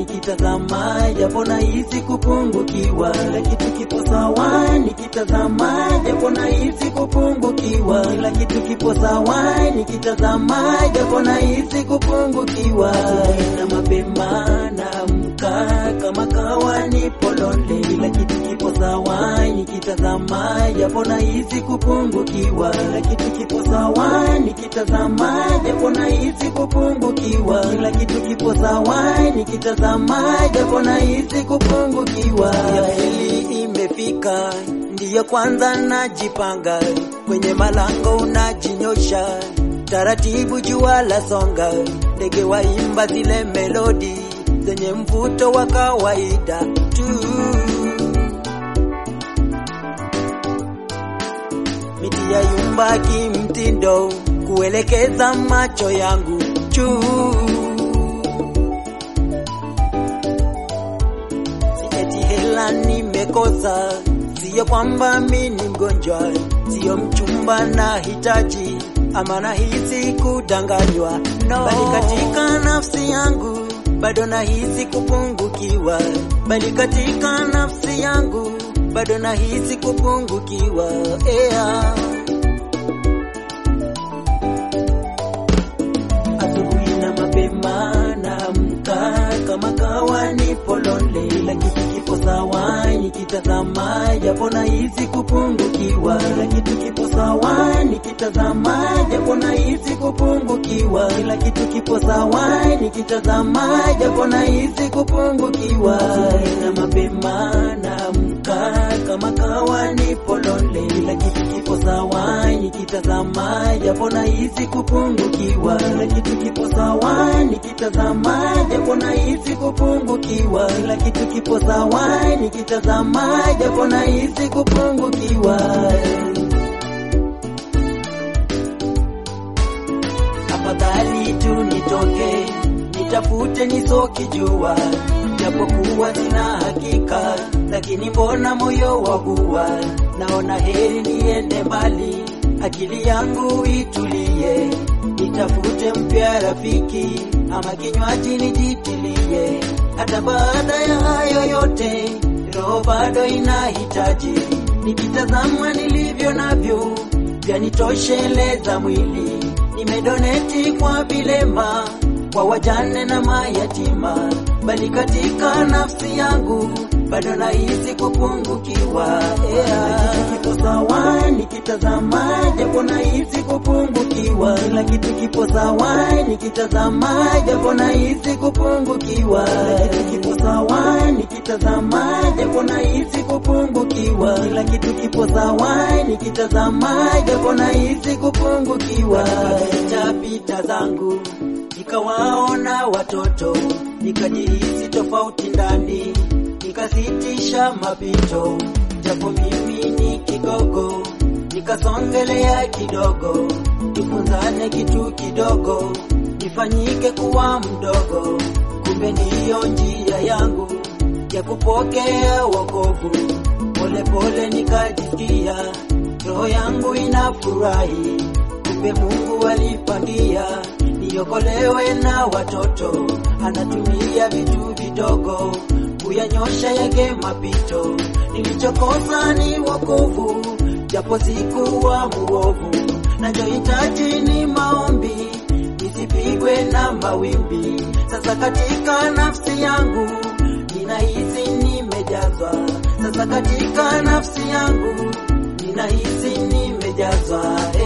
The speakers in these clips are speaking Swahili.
nikitazama japo nahisi kupungukiwa, kila kitu kipo sawa nikitazama japo nahisi kupungukiwa, kila kitu kipo sawa nikitazama japo nahisi kupungukiwa, na mapema naamka kama kawa nipo lonely, kila kitu kipo sawa nikitazama japo nahisi kupungukiwa, kila kitu kipo sawa nikitazama japo nahisi kupungukiwa, kila kitu kipo sawa nikitazama japo nahisi kupungukiwa. Ya pili imefika, ndiyo kwanza najipanga, kwenye malango unajinyosha taratibu, jua la songa, ndege waimba zile melodi zenye mvuto wa kawaida tu. Miti ya yumba kimtindo, kuelekeza macho yangu juu. Si eti hela nimekosa, siyo kwamba mi ni mgonjwa, siyo mchumba na hitaji ama nahisi kudanganywa, no. Bali katika nafsi yangu bado nahisi kupungukiwa, bali katika nafsi yangu bado nahisi kupungukiwa, yeah. Asubuhi na mapema naamka kama kawa nipo lonely, kila kitu kipo sawa nikitazama, japo nahisi kupungukiwa, kila kitu kipo sawa nikitazama, japo nahisi kupungukiwa, kila kitu kipo sawa nikitazama, japo nahisi kupungukiwa. Asubuhi na mapema naamka kama kawa nipo lonely, kila kitu kipo sawa nikitazama, japo nahisi kupungukiwa, kila kitu kipo sawa nikitazama, japo nahisi kupungukiwa, kila kitu kipo sawa nikitazama, japo nahisi kupungukiwa. Afadhali tu nitoke nitafute nisokijua, japokuwa sina hakika, lakini mbona moyo wagua, naona heri niende mbali, akili yangu itulie, nitafute mpya rafiki ama kinywaji nijitilie. Hata baada ya hayo yote, roho bado inahitaji, nikitazama nilivyo navyo vyanitosheleza mwili, nimedoneti kwa vilema kwa wajane na mayatima, bali katika nafsi yangu bado nahisi kupungukiwa. Yeah. Kipo sawa nikitazama, japo nahisi kupungukiwa, kila kitu kipo sawa nikitazama, japo nahisi kupungukiwa, kila kitu kipo sawa nikitazama, japo nahisi kupungukiwa, kila kitu kipo sawa nikitazama, japo nahisi kupungukiwa. Pita pita zangu nikawaona watoto, nikajihisi tofauti ndani, nikasitisha mapito, japo mimi ni kigogo, nikasongelea kidogo, tufunzane kitu kidogo, nifanyike kuwa mdogo, kumbe ndiyo njia yangu ya kupokea wokovu. Polepole nikajisikia roho yangu inafurahi, kumbe Mungu alipangia niokolewe na watoto, anatumia vitu vidogo kuyanyosha yake mapito. Nilichokosa ni wokovu, japo sikuwa muovu, nachohitaji ni maombi, nisipigwe na mawimbi. Sasa katika nafsi yangu ninahisi nimejazwa, sasa katika nafsi yangu ninahisi nimejazwa,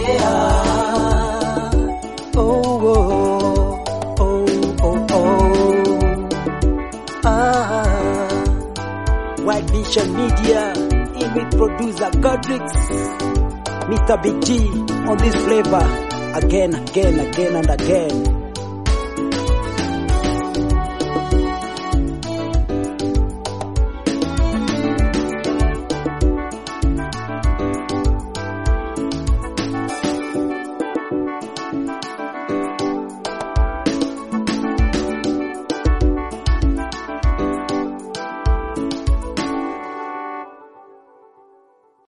yeah. Oh, oh, oh, oh, oh. Ah, White Vision Media, image producer Godrix, Mr. Big G on this flavor again, again, again and again.